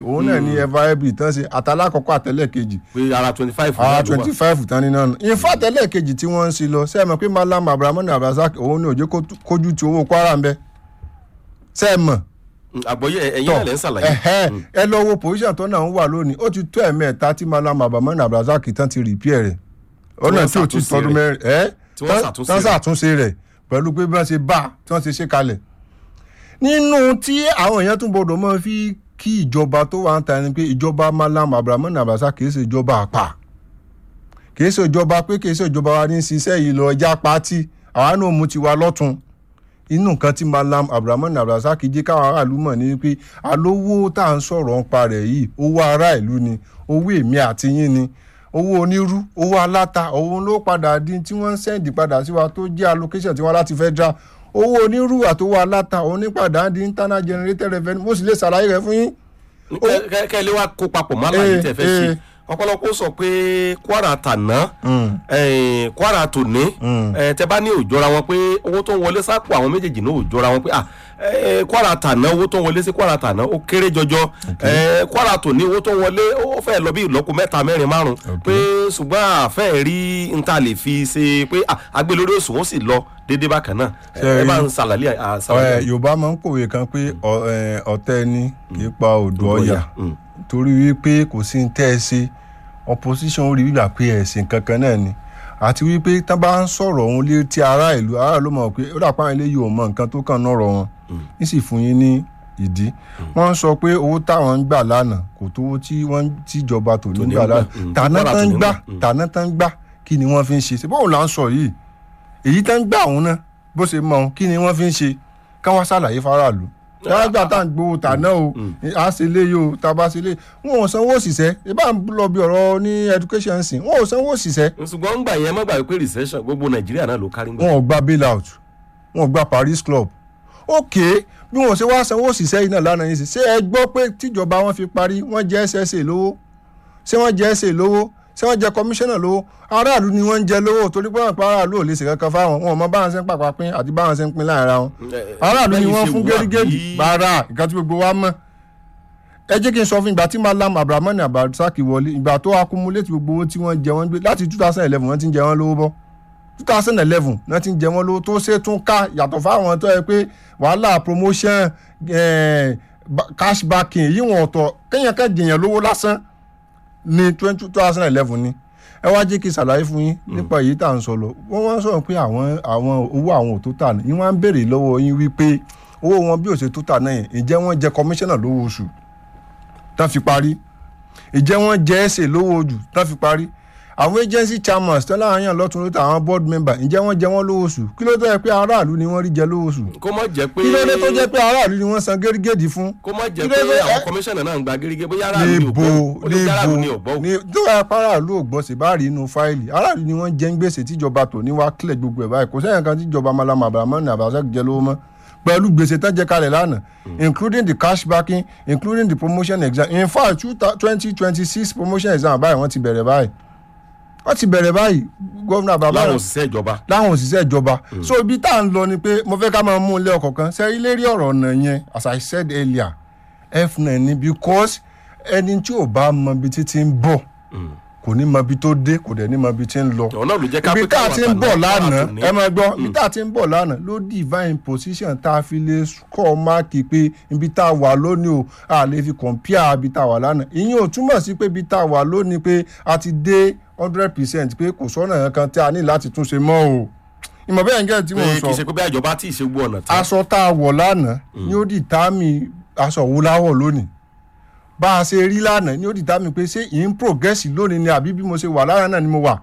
òun náà ni eva ebi tán ṣe àtàlákọ̀ọ́kọ́ àtẹlẹ́kejì pé ara twenty five ara twenty five tán ní náà nù in fact ẹlẹ́ẹ̀kejì tí wọ́n ń ṣe lọ sẹ́ẹ̀mọ̀ pé malam abrahamu abdulrasaq òun ni òjò kójú ti owó kwara ń bẹ sẹ́ẹ̀mọ̀ àgbọ̀yé ẹ̀yin náà lẹ́ ń ṣàlàyé. ẹ̀hẹ́ ẹ lọ wo position tó náà ń wà lónìí ó ti tó ẹ̀mẹ́ta tí malam abrahamu abdulrasaq tán ti repair rẹ̀ ọ̀nà tí ò ti ṣàtúnṣe tọdún mẹ́rin ẹ́ Tí wọ́n ṣàtúnṣe tán rẹ̀. ṣàtúnṣe rẹ̀ pẹ̀lú pé bí wọ́n ṣe bá tí wọ́n ṣe ṣe kalẹ̀ nínú tí àwọn èèyàn tún gbọdọ̀ mọ́ fi kí ìjọba tó wà ń ta ẹni pé ìjọba malam abrahamu abdulrasaq kì í ṣe ìjọba àpà kì í ṣe ìjọba pé kì í ṣe ìjọba wa ní í ṣiṣẹ́ yìí lọ ẹja pátì àwa náà mú tiwa lọ́tún inú nǹkan tí malam abdulrahman abdulrasaq jẹ́ káwọn aráàlú mọ̀ ní pé alówó tá à ń sọ̀rọ̀ ń pa rẹ̀ yìí owó ará ìlú ni owó èmi àti yín ni owó onírú owó aláta òun ló padà di tí wọ́n ń sẹ́ǹdì padà sí wa tó jẹ́ allocation tí wọ́n láti federal owó onírú àtowó aláta òun ní padà di internal generated revenue mo sì lè ṣàlàyé rẹ̀ fún yín. kẹ́lẹ́ wa kó papọ̀ mọ́ àlàyé Eh, tẹ̀ fẹ́ ṣe eh. ọ̀pọ̀lọpọ̀ sọ pé kwara tàná eh, kwara tòní eh, tẹ bá ní òjọra wọn pé owó tó ń wọlé sápò àwọn méjèèjì náà òjọra wọn pé ah, eh, kwara tàná owó tó ń wọlé sí kwara tàná ó kéré jọjọ eh, kwara tòní owó tó ń wọlé ó fẹ́ lọ bí ìlọ́po mẹ́ta mẹ́rin márùn pé ṣùgbọ́n àfẹ́ rí n ta lè fi ṣe pé ah, agbé lórí òsùn ó sì lọ déédéé bákan náà Ṣé ẹ bá rí- ń ṣàlàyé Ẹ, àṣàlàyé. yorùbá máa ń kòwé kan pé ọ- ẹ, ọ̀tẹ̀ ni kì í pa odò ọ̀yà Mm. torí wípé kò sí ní tẹ́ ẹ ṣe opposition ó rí bíbà pé ẹ̀sìn kankan náà ni àti wípé tá bá ń sọ̀rọ̀ òun lé tí ará ìlú ará ló mọ̀ pé ó dà pa àwọn eléyìí ò mọ nǹkan tó kàn náà rọ̀ wọn ní sì fún yín ní ìdí wọ́n ń sọ pé owó táwọn ń gbà lánàá kò tówó tí wọ́n tíjọba tò ní Tòní gbà ń gbà, lánàá mm, tàná Kwara tán tòní ń gbà gbà, mm. tàná tán gbà kí ni wọ́n fi ń ṣe ṣe bóun là ń sọ yìí èyí tán gbà òun náà bó ṣe mọ òun kí ni wọ́n fi ń ṣe káwọn ṣàlàyé faraàlú dáadáa tá à ń gbowó tàná o a ṣe lé yìí o tá a bá ṣe lé wọn ò sanwó òṣìṣẹ́ ìbá ń lọ bí ọ̀rọ̀ ní education sìn wọn ò sanwó òṣìṣẹ́ ṣùgbọ́n ń gbà yẹn má gbà pé recession gbogbo nàìjíríà náà ló kárí ń gbà. wọn ò gba bailout wọn ò gba paris club ok bí wọn ò ṣe wá sanwó òṣìṣẹ́ yìí náà lánàá yìí sí ṣé ẹ gbọ́ pé tíjọba wọn fi parí wọ́n jẹ́ ssa lówó ṣé wọ́n jẹ́ sa lówó ṣé wọ́n jẹ́ commissioner lówó aráàlú ni wọ́n ń jẹ lówó torí pé wọ́n pa aráàlú ò lè ṣe kankan fáwọn wọn ò mọ báwọn ṣe ń pàpà pín àti báwọn ṣe ń pín láàrin ara wọn aráàlú ni wọ́n fún gẹ́gẹ́dì bàárà nǹkan tí gbogbo wa mọ̀ ẹ jẹ́ kí n sọ fún ìgbà tí malam abdulrahman abdulrasaq wọlé ìgbà tó accumulate gbogbo owó tí wọ́n jẹ wọ́n gbé láti two thousand eleven wọ́n ti ń jẹ wọ́n lówó bọ́ two thousand eleven wọ́n ti ń jẹ wọ́n lówó tó ṣe tún ká yàtọ̀ fáwọn tó yẹ pé wàhálà promotion eh, ba- cash backing èyí wọn ọ̀tọ̀ kéèyàn kan jèèyàn lówó lásán ní two thousand eleven ni ẹ wá jẹ́ kí n ṣàlàyé fún yín nípa èyí tá à ń sọ lọ wọ́n wá ń sọ̀rọ̀ pé àwọn àwọn owó àwọn ò tó tà ní wọ́n á ń béèrè lọ́wọ́ yín wípé owó wọn bí ò ṣe tó tà náà yẹn ǹjẹ́ wọ́n jẹ kọmíṣánná lówó oṣù tán fi parí ǹjẹ́ wọ́n jẹ́ ẹ̀sẹ̀ lówó ojú tán fi parí àwọn agency chairmans tán láàrin yàn lọ́tún lóta àwọn board member ǹjẹ́ wọ́n jẹ wọ́n lówó oṣù kí ló tó yẹ pé aráàlú ni wọ́n rí jẹ lówó oṣù kó má jẹ́ pé kí ló dé tó jẹ́ pé aráàlú ni wọ́n san gẹ́rígẹ́dì fún kó má jẹ́ kí pé ló dé- àwọn ẹ- kọmíṣánná náà ń gba gẹ́gẹ́ bóyá aráàlú ni ò níbo gbọ́ ó lè jẹ́ aráàlú ni ò gbọ́ níbo ní tó yẹ pé aráàlú ò gbọ́ sí bá rí inú fáìlì aráàlú ni wọ́n jẹ́ ń gbèsè tíjọba tò ní wá kílẹ̀ gbogbo ẹ̀ báyìí kò sẹ́yìn kan tíjọba malama abrahamu abdulrasaq jẹ lówó mọ́ pẹ̀lú gbèsè tán jẹ kalẹ̀ lánàá including the cash backing including the promotion exam in fact twenty twenty six promotion exam báyìí wọ́n ti bẹ̀rẹ̀ báyìí wọ́n ti bẹ̀rẹ̀ báyìí gómìnà bàbá láwọn òṣìṣẹ́ ìjọba láwọn òṣìṣẹ́ ìjọba so ibi tá à ń lọ ni pé mo fẹ́ ká máa mú un lé ọkọ̀ kan sẹ́rí lérí ọ̀rọ̀ ọ̀nà yẹn as i said earlier f9 ni because ẹni tí ò bá mọ ibi tí ti ń bọ̀ kò ní mọ ibi tó dé kò dẹ̀ ní mọ ibi tí ń lọ ọ̀nà ló jẹ́ ká ibi pé tá a káwọn ti ń bọ̀ àtàná lánàá àtúní. ẹ máa gbọ́ ibi tá a ti ń bọ̀ lánàá ló divine position tá a fi lè kọ́ máàkì pé ibi tá a wà lónìí o a lè fi compare ibi tá a wà lánàá ìyẹn ò túmọ̀ sí pé ibi tá a wà lónìí pé a ti dé hundred percent pé kò sọ́nà kankan tí a ní láti túnṣe mọ́ o ìmọ̀ bẹ́ẹ̀ ń gẹ́ tí mo pé ń kì í sọ ṣe pé bí àjọba tí ì ṣe gbọ́ ọ̀nà tán aṣọ tá a wọ̀ lánàá ni ó dìtámì aṣọ wo láwọ̀ lónìí bá a ṣe rí lánàá ni ó dìtámì pé ṣé ì ń progress lónìí ni àbí bí mo ṣe wà lánàá náà ni mo wà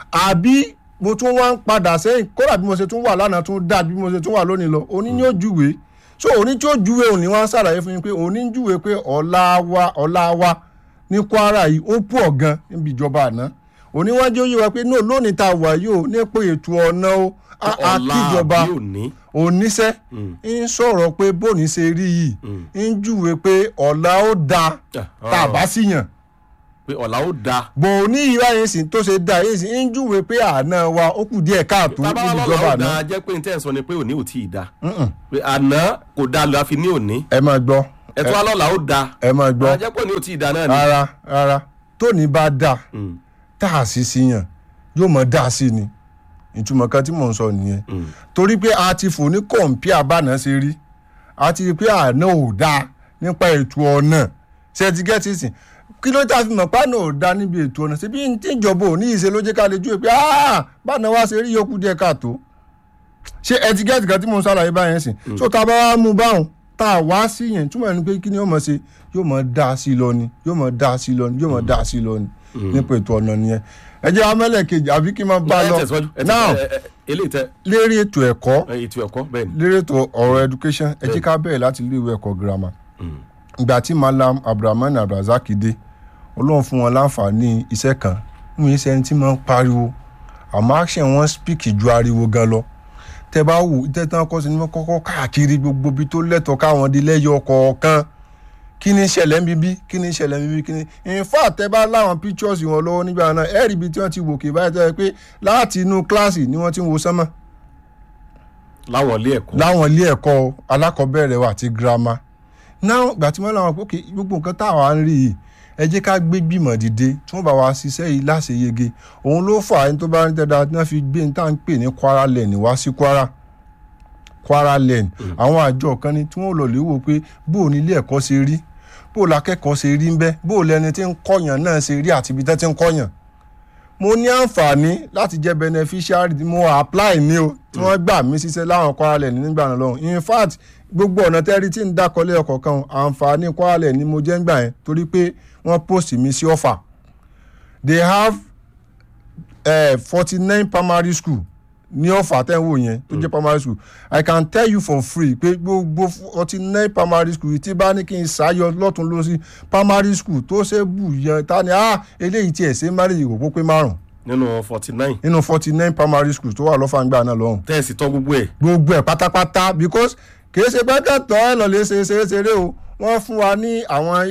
àbí mo tún wá ń padà sẹ́yìn kódà bí mo ṣe tún wà lánàá tún dáa bí mo ṣe tún wà lónìí lọ òní ni ó júwe so òní tí ó júwe òní wá ń ṣàlàyé fún yín pé òní ń júwe pé ọ̀la wa ọ̀la wa ní kwara yìí ó pọ̀ gan níbi ìjọba àná òní wá jẹ́ òye wa pé no lónìí tá a wà yìí ó nípò ètò ọ̀nà ó a a ọ̀la kíjọba àbí òní oníṣẹ́ ń sọ̀rọ̀ pé bóni ṣe rí yìí ń júwe pé ọ̀la ó da tá a bá sì yàn pé ọ̀la ó da bò ní ìwà yẹn sì tó ṣe da yẹn sì ń júwe pé àná wa ó kù díẹ̀ káàtó tábà níbi lọ́la ìjọba ó àná. da jẹ́ pé n tẹ́ ẹ̀ sọ ni pé òní ò tí ì da pé àná kò da la fi ní òní ẹ máa gbọ́ ẹ̀tọ́ alọ́la ó da ẹ máa gbọ́ ajẹ́pọ̀ ni ò tí ì da náà ni. rárá rárá tóní bá dà Mm, tá a sì sí yàn yóò mọ̀ dá sí ni ìtumọ̀ kan tí mò ń sọ nìyẹn mm. torí pé a ti fò ní kọ̀ǹpì àbànà ṣe rí a ti rí pé àná ò dáa nípa ètò ọ̀nà ṣe ti gẹ́tì sìn kí ló tà fi mọ̀ pàánù ò dáa níbi ètò ọ̀nà síbi tí ìjọba ò ní ìṣe ló jẹ́ ká lè ju pé bàánà wá ṣe rí yòókù díẹ̀ káàtó ṣé ẹ ti gẹ́tì kan tí mo ń ṣàlàyé báyẹn sìn so tá a bá wá mú báwọn tá a wá sí yẹn túmọ̀ ní pé kí ni yóò mọ̀ ṣe yóò mọ̀ dá sí lọ ni yóò mọ̀ dá sí lọ ni yóò mọ̀ dá sí lọ ni nípa ètò ọ̀nà nìyẹn ẹ jẹ́ amẹ́lẹ̀ kejì àbí kí n máa bá a ẹ lọ tẹ̀síwájú ẹ now tẹ̀síwájú, ẹ- ẹ- eléyìí tẹ lérí ètò ẹ̀kọ́ ẹ, ètò ẹ̀kọ́ bẹ́ẹ̀ ni. lérí ètò ọ̀rọ̀ education ẹ jẹ́ ká bẹ̀rẹ̀ láti ilé ìwé ẹ̀kọ́ girama Mm. ìgbà tí malam abdulrahman abdulrasaq dé ọlọ́run fún wọn láǹfààní iṣẹ́ kan wọn yìí sẹ́ni tí máa ń pariwo àmọ́ action wọn speak ju ariwo gan lọ tẹ bá wù tẹ́tàn kọ́ sí ni wọ́n kọ́kọ́ káàkiri gbogbo ibi tó lẹ́tọ̀ọ́ káwọn di lẹ́yọ kọ̀ọ̀kan kí ni ìṣẹ̀lẹ̀ ń bíbí kí ni ìṣẹ̀lẹ̀ ń bíbí kí ni in fact tẹ bá láwọn pictures wọn lọ́wọ́ nígbà náà ẹ̀rí ibi tí wọ́n ti wòkè báyìí tẹ́ pé láti inú kíláàsì ni wọ́n ti ń wo sánmọ̀ láwọn ilé ẹ̀kọ́. láwọn ilé ẹ̀kọ́ alákọ̀ọ́bẹ̀rẹ̀ wa àti girama náà gbà tí wọ́n láwọn pé okay, gbogbo nǹkan táwa ń rí yìí ẹ jẹ́ ká gbé gbìmọ̀ dìde tí wọ́n bá wa ṣiṣẹ́ yìí láṣeyege òun ló fà ẹni tó bá ń tẹ́da tí wọ́n fi gbé ní tá à ń pè ní Kwara Lane wá sí Kwara Kwara Lane àwọn àjọ kan ni tí wọ́n lọ lè wò pé bó o ní ilé ẹ̀kọ́ ṣe rí bó o lakẹ́kọ̀ọ́ ṣe rí ń bẹ́ bó o lẹni tí ń kọ́yàn náà ṣe rí àti ibi tẹ́ ti ń kọ́yàn mo ní àǹfààní láti jẹ́ beneficiary mo apply ní o tí wọ́n gbà mí síṣẹ́ láwọn Kwara Lane nígbà náà lọ́hùn in fact gbogbo ọ̀nà tẹ́rí tí ń dákọ́lé ọkọ̀ kan àǹfààní Kwara Lane ni mo jẹ́ ń gbà yẹn torí pé wọ́n post mi sí ọ̀fà they have forty nine primary school ní ọ̀fà tẹ́ ń wò yẹn tó jẹ́ primary school i can tell you for free pé gbogbo forty nine primary school tí bá ní kí n ṣàyọ lọ́tún lọ́sí primary school tó ṣe bù yẹn ta ni ah eléyìí tiẹ̀ ṣe marriage kò pé márùn nínú forty nine nínú forty nine primary school tó wà lọ́fà ńgbà náà lọ́hùn tẹ́ẹ̀sì tọ́ gbogbo ẹ̀. gbogbo ẹ̀ pátápátá because kì í ṣe pé kẹ́tọ́ ẹ̀ lọ́ọ́ lè ṣe ṣeré ṣeré o wọ́n fún wa ní àwọn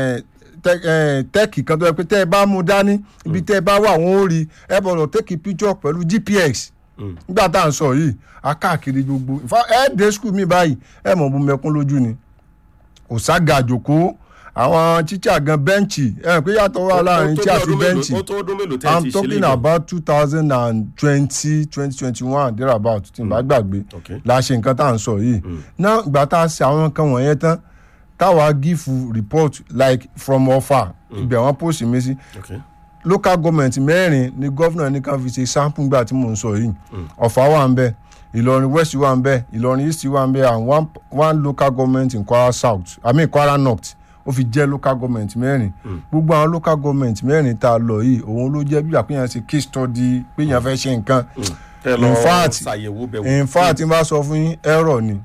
tẹ́ẹ̀kì kan tó yẹ pé tẹ́ ẹ bá mú dání ibi tẹ́ ẹ bá wà wọ́n ó rí ẹ bọ̀dọ̀ tẹ́ẹ̀kì picture pẹ̀lú GPX nígbà tá à ń sọ yìí a káàkiri gbogbo ẹ dé skul mi báyìí ẹ mọ̀ bú mẹ́kún lójú ni òṣàgà àjòkó àwọn tíṣà gan bẹ́ǹchì ẹ pé yàtọ̀ wà láàrin tíṣà àti bẹ́ǹchì ó tó ọdún mélòó tẹ́ẹ̀ i'm ti ṣe talking léyìn. about two thousand and twenty twenty twenty one there about tí n bá gbàgbé Okay. la ṣe nǹkan tá à ń sọ yìí náà ìgbà tá a ṣe àwọn nǹkan wọ̀nyẹn tán táwa give report like from ọfà ibẹ̀ wọ́n post mi sí Okay. local government mẹ́rin ni gómìnà ní ká fi ṣe sample gbà tí mò ń sọ yìí ọ̀fà wà ń bẹ̀ ìlọrin west wà ń bẹ̀ ìlọrin east wà ń bẹ̀ and one, one local government in kwara south i mean kwara north ó fi jẹ́ local government mẹ́rin gbogbo àwọn local government mẹ́rin tá a lọ yìí òun ló jẹ́ bí àpéyàn ṣe case study péyàn fẹ́ ṣe nǹkan tẹ́ lọ In fact, ṣàyẹ̀wò bẹ̀ wò. in fact tí n bá sọ fún yín error ni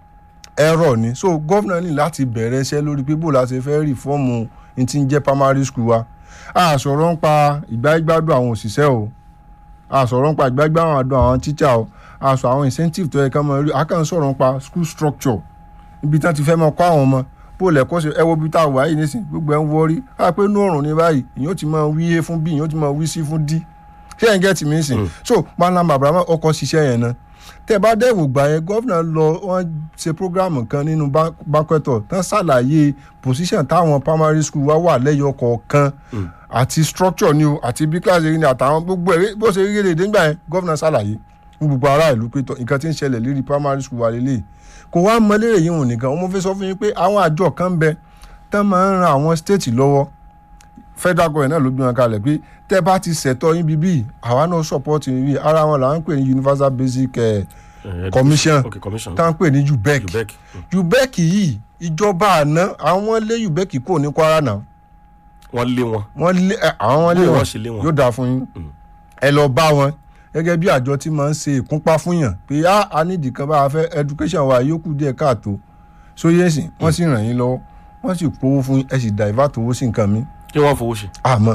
error ni so gómìnà ní láti bẹ̀rẹ̀ iṣẹ́ lórí pé bó la ṣe fẹ́ rìfọ́ọ̀mù ní ti ń jẹ́ primary school wa a sọ̀rọ̀ ń pa ìgbáyégbádùn àwọn òṣìṣẹ́ o a sọ̀rọ̀ ń pa ìgbáyégbádùn àdùn àwọn teacher o a sọ àwọn incentive tó yẹ ká mọ rí a kàn ń sọ̀rọ̀ ń pa school structure ibi tí wọ́n ti fẹ́ mọ kọ́ àwọn ọmọ bó lẹ́kọ́ ṣe ẹ wo bí tá a wà yìí nísìn gbogbo ẹ̀ ń wọrí a pé inú ọ̀run ní báyìí ìyóò ti máa wí a fún b ìyóò ti máa wí c fún d ṣé ẹ̀ ń gẹ́tì mí sìn so malam abraham ọkọ̀ ṣiṣẹ́ yẹn náà tẹ́ bá dẹ́wò gbà yẹn gọ́vnà lọ wọ́n ṣe program kan nínú banquetor tán ṣàlàyé position táwọn primary school wá wà lẹ́yọ kọ̀ọ̀kan àti structure ni o àti bí class area ni àtàwọn gbogbo ẹ̀ bó ṣe rí rèé nígbà yẹn gọ́vnà ṣàlàyé fún gbogbo ará ìlú pé tọ́ nǹkan tí ń ṣẹlẹ̀ lérí primary school wà lélẹ̀ kò wá mọ lérè yìí hùn nìkan wọ́n fẹ́ sọ fún yín pé àwọn àjọ kan ń bẹ tán máa ń ran àwọn state lọ́wọ́ federal government náà ló gbé wọn kalẹ̀ pé tẹ́ bá ti ṣẹ̀tọ́ yín bíbí àwa náà support yín bí ara wọn là ń pè ní universal basic eh, Eh, commission okay commission. tá ń pè ní ubec ubec. ubec yìí ìjọba àná àwọn lé ubec kò ní kwara náà wọ́n lé wọn. wọ́n lé ẹ, àwọn lé Bó wọn wọ́n ṣe lé wọn? yóò dáa fún yín ẹ lọ bá wọn gẹ́gẹ́ bí àjọ tí máa ń ṣe ìkúnpá fún yàn pé á a nídìí kan bá a fẹ́ education wa yóò kù díẹ̀ káàtó sóyè sìn wọ́n sì ràn yín lọ́wọ́ wọ́n sì powó fún yín ẹ sì divert owó sí nǹkan mi kí wọ́n fowó ṣe. àmọ́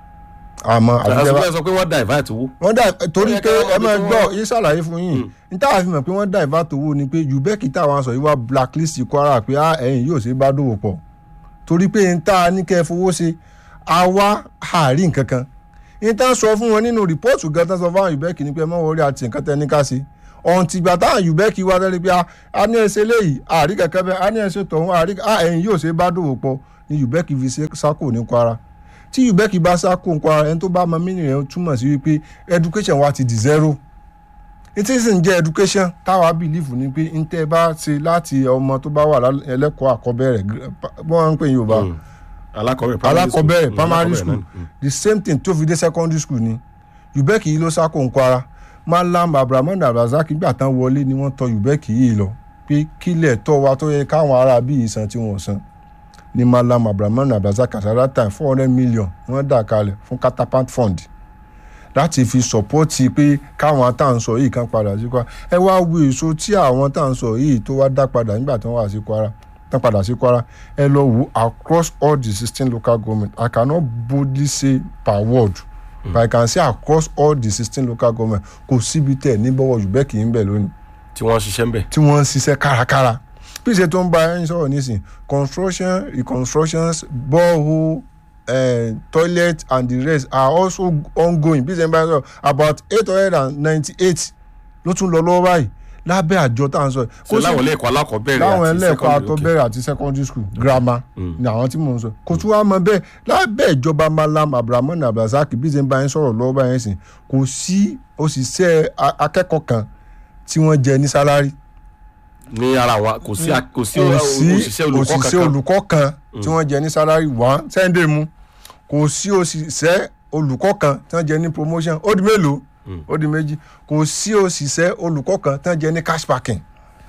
àmọ́ àbíjẹ́ bá àṣùgbọ́n sọ pé wọ́n divert owó. wọ́n dà torí Ó yẹ pé ká ẹ wọ́n máa bí gbọ́ wọ́n- yín ṣàlàyé fún yín n táwa fi mọ̀ pé wọ́n divert owó ni pé ubec táwọn sọ yìí wá blacklist kwara pé á ẹ̀yìn yóò ṣe bá dòwò pọ̀ torí pé n tá a ní kẹ́ ẹ fowó ṣe àwa àárín nǹkan kan n tá a sọ fún wọn nínú rìpọ́ọ̀tù gan tán sọ fáwọn ubec ni pé ẹ má wọrí àti nǹkan tẹ́ ní ká ṣe ọ̀hún tìgbà táwọn yùbẹ́kì wá tẹ́lẹ̀ pé a ní ẹsẹ̀ léyìí àrí kẹ̀kẹ́ bẹ́ẹ̀ a ní ẹsẹ̀ tọ̀hún àrí ẹ̀yìn yóò ṣe bá dòwò pọ̀ ni yùbẹ́kì fi ṣe sákò ní kwara tí yùbẹ́kì bá sákò ní kwara ẹni tó bá mọ mínì rẹ̀ túmọ̀ sí wípé education wa ti di zero ìtí sì ń jẹ́ education táwa bìlífù ni pé ń tẹ́ bá ṣe láti ọmọ tó bá wà ẹlẹ́kọ̀ọ́ àkọ́bẹ̀rẹ̀ wọ́n ń pè Yorùbá alákọ̀ọ́bẹ̀rẹ̀ primary school the same thing tó fi dé secondary school ni yùbẹ́kì yìí ló sákò ń kwara malam abrahamu abdulrasaq gbà tán wọlé ni wọ́n tọ yùbẹ́kì yìí lọ pé kílẹ̀ tọ́ wa tó yẹ káwọn ará bíi san tí wọ́n san ni malam abrahamu abdulrasaq àtàrà time four hundred million wọ́n dà kalẹ̀ fún catapult fund láti fi sọpọ́tì pé káwọn tá à ń sọ yìí kan padà sí kwara ẹ wá wo èso tí àwọn tá à ń sọ yìí tó wá dá padà nígbà tí wọ́n wà sí kwara tán padà sí kwara ẹ lọ wo across all the sixteen local government i cannot boldly say per word mm. but i can say across all the sixteen local government kò síbi tẹ̀ ní bọ́wọ́ yùbẹ́kì ń bẹ̀ lónìí. tí wọ́n ń ṣiṣẹ́ ń bẹ̀. tí wọ́n ń ṣiṣẹ́ kárakára bí ìṣe tó ń bá ẹyin sọ̀rọ̀ nísìn construction reconstructions borehole uh, toilet and the rest are also ongoing bí ìṣe ń bá ẹyin sọ̀rọ̀ about eight hundred and ninety-eight ló tún lọ lọ́wọ́ báyìí lábẹ́ àjọ tá à ń sọ. ṣe láwọn ilé ẹ̀kọ́ alákọ̀ọ́bẹ̀rẹ̀ láwọn àti ilé ẹ̀kọ́ secondary, àtọ́bẹ̀rẹ̀ àti secondary school grammar ni àwọn tí mò ń sọ. kò tún wá mọ bẹ́ẹ̀ lábẹ́ ìjọba malam abdulrahman abdulrasaq bí ṣe ń bá yín sọ̀rọ̀ lọ́wọ́ báyẹn sìn kò sí òṣìṣẹ́ a- akẹ́kọ̀ọ́ kan tí wọ́n jẹ ní sálárì. ní ara wọn kò sí kò sí kò sí òṣìṣẹ́ olùkọ́ òṣìṣẹ́ kankan olùkọ́ kan tí wọ́n jẹ ní sálárì wọ́n sẹ́ńdẹ̀ mu kò sí òṣìṣẹ́ olùkọ́ kan tí wọ́n jẹ ní promotion ó di mélòó ó di méjì kò sí òṣìṣẹ́ olùkọ́ kan tí wọ́n jẹ ní cash packing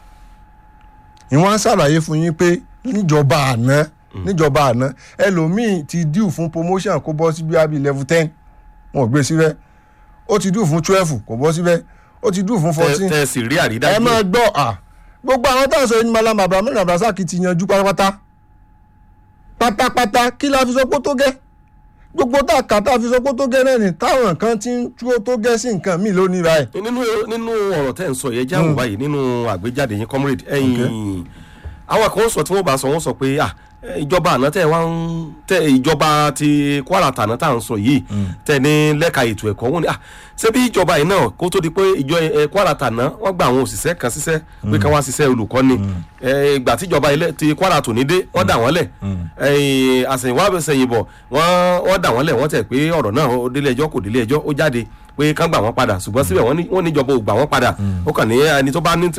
ìwọ́n ṣàlàyé fún yín pé níjọba àná níjọba àná ẹlòmíì ti due fún promotion kó bọ́ sí bíi level ten wọn ò gbé síbẹ̀ ó ti due fún twelve kò bọ́ síbẹ̀ ó ti due fún tẹ fourteen tẹ sì rí ẹ àrídájú máa gbọ́ à gbogbo àwọn tá à ń sọ yìí ní malam abraham abdulrasaq ti yanjú pátápátá pátápátá kí la fi sọ pé ó tó gẹ́ gbogbo tá a kà tá a fi sọ pé ó tó gẹ́ náà ni táwọn kan ti ń tú ó tó gẹ́ sí nǹkan míì lónìí báyìí. nínú nínú ọ̀rọ̀ tẹ́ ń sọ yẹn jáwọ́ báyìí nínú àgbéjáde yín comrade ẹ̀yìn àwọn kan sọ tí wọ́n bá sọ wọ́n sọ pé ah ìjọba àná tẹ wá ń tẹ ìjọba ti Kwara tàná tá à ń sọ yìí tẹ ní lẹ́ka ètò ẹ̀kọ́ wọn ni ah ṣé bí ìjọba yìí náà kó tó di pé ìjọ ẹ, Kwara tàná wọ́n gba àwọn òṣìṣẹ́ kan ṣiṣẹ́ pé ká wá ṣiṣẹ́ olùkọ́ni ẹ, ìgbà tíjọba ilẹ̀ ti Kwara tòní dé wọ́n dà wọ́n lẹ̀ ẹ̀yìn àṣẹ̀yìnwá àṣẹ̀yìnbọ̀ wọ́n wọ́n dà wọ́n lẹ̀ wọ́n tẹ̀ pé ọ̀rọ̀ náà ó délé ẹjọ́ kò délé ẹjọ́ ó jáde pé kán gbà wọ́n padà ṣùgbọ́n síbẹ̀ wọ́n ní wọ́n níjọba ò gbà wọ́n padà ó kàn ní ẹni tó bá ní